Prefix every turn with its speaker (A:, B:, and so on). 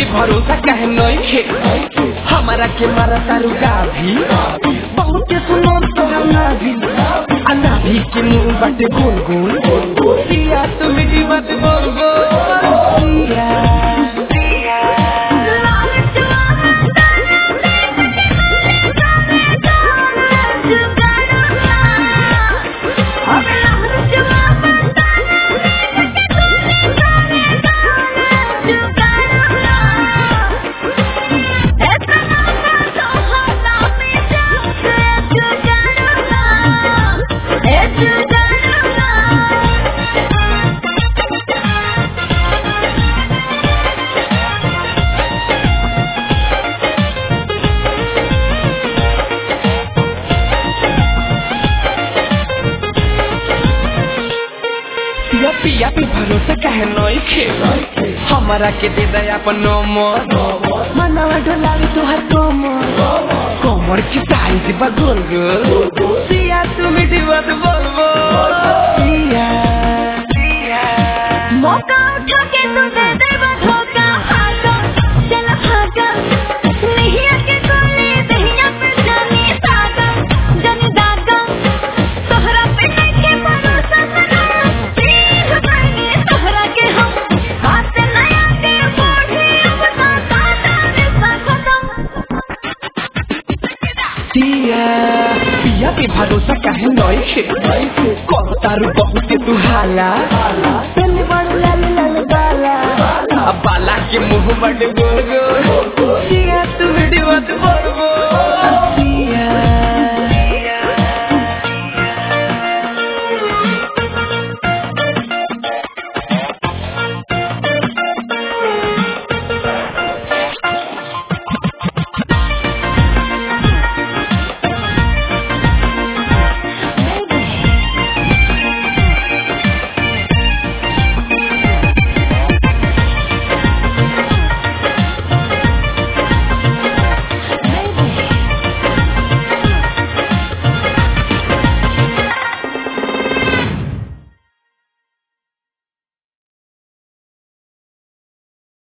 A: भरोसा कहे नइखे हमारा के मारा तारू गाभी बहुत के सुनो तोरा नाभी आ नाभी के मुंह बाटे गोल गोल सिया तू मीठी बात बोल बोल सिया पिया पिया पे भरोसा कहे नइखे हमारा के दे दे अपन नंबर मनवा ढलावी तोहर कमर कमर की साइज बा गोल गोल सिया तू मीठी बात बोल बोल सिया
B: मौका उठा के तू दे दे धोखा भागा चल भागा नहीं आके कोले दहिया पे जानी सागा जानी दागा तोहरा पे नहीं के भरोसा करा प्लीज बने तोहरा के हम हाथ नया के बढ़े अपना काटा रिश्ता खत्म
A: सिया पिया पे भरोसा कहे नइखे कहतारू बहुत तू हाला तने बड़ लाल लाल बाला अब बाला के मुंह बड़ गोल गोल